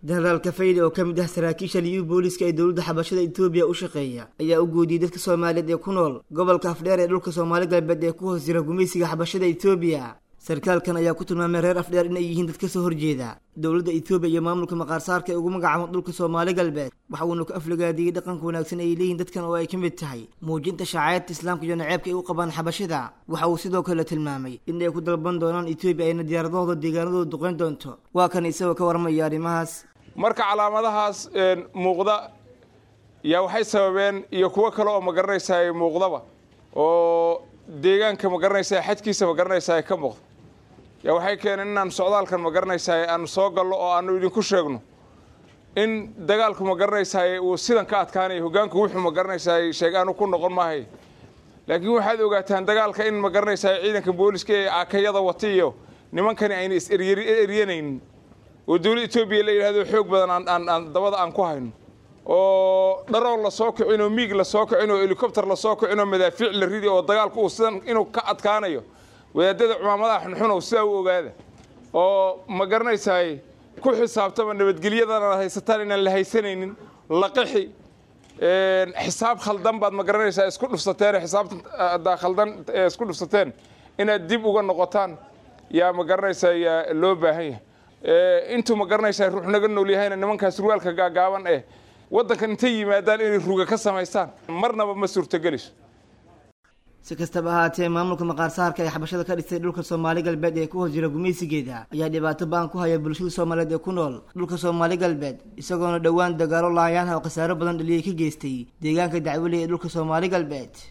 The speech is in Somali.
jenaraal kafayde oo ka mid ah saraakiisha liyu booliska ee dowladda xabashada etoobiya u shaqeeya ayaa u goodiyey dadka soomaaliyeed ee ku nool gobolka afdheer ee dhulka soomaali galbeed ee ku hoos jira gumaysiga xabashada etoobiya sarkaalkan ayaa ku tilmaamay reer afdheer inay yihiin dad kasoo horjeeda dowladda etoobiya iyo maamulka maqaarsaarka ee ugu magacaabo dhulka soomaali galbeed waxa uuna ku aflagaadiyey dhaqanka wanaagsan ay leeyihin dadkan oo ay ka mid tahay muujinta shacaayadta islaamka iyo naceebka ay u qabaan xabashada waxa uu sidoo kale tilmaamay in ay ku dalban doonaan etoobiya ayna diyaaradahooda deegaanadooda duqeyn doonto waa kan isagoo ka warmaya arrimahaas marka calaamadahaas muuqda yaa waxay sababeen iyo kuwo kale oo magaranaysaa muuqdaba oo deegaanka magaranaysaa xadkiisa magaranaysaa ka muuqda yaa waxay keeneen inaan socdaalkan magaranaysaa aanu soo gallo oo aanu idinku sheegno in dagaalku magaranaysaa uu sidan ka adkaanayo hogaanku wuxuu magaranaysaa sheegaanu ku noqon maahay laakiin waxaad ogaataan dagaalka in magaranaysaa ciidanka booliska ee akayada wata iyo nimankani ayna is eryanaynin oo dowladda etoobiya la yidhahdo xoog badan aan dabada aan ku hayno oo dharoon la soo kicin oo miig la soo kicin oo helikobter la soo kicin oo madaafiic la ridi oo dagaalku uu sidan inuu ka adkaanayo wadaadada cumaamadaha xunxun oo sidaa u ogaada oo ma garanaysaay ku xisaabtama nabadgelyadana haysataan inaan la haysanaynin laqixi xisaab khaldan baad ma garanaysaa isku dhufsateen xisaabta khaldan ee isku dhufsateen inaad dib uga noqotaan yaa ma garanaysaa yaa loo baahan yahay intuu ma garanaysaa ruux naga nool yahayna nimankaas surwaalka gaagaaban eh waddankan intay yimaadaan inay ruga ka samaystaan marnaba ma suurtogeliso si kastaba ahaatee maamulka maqaarsaarka ee xabashada ka dhistay dhulka soomaali galbeed ee ku hoos jira gumaysigeeda ayaa dhibaato ba-an ku haya bulshada soomaaliyeed ee ku nool dhulka soomaali galbeed isagoona dhowaan dagaalo laayaanha oo khasaaro badan dhaliyay ka geystay deegaanka dacweli ee dhulka soomaali galbeed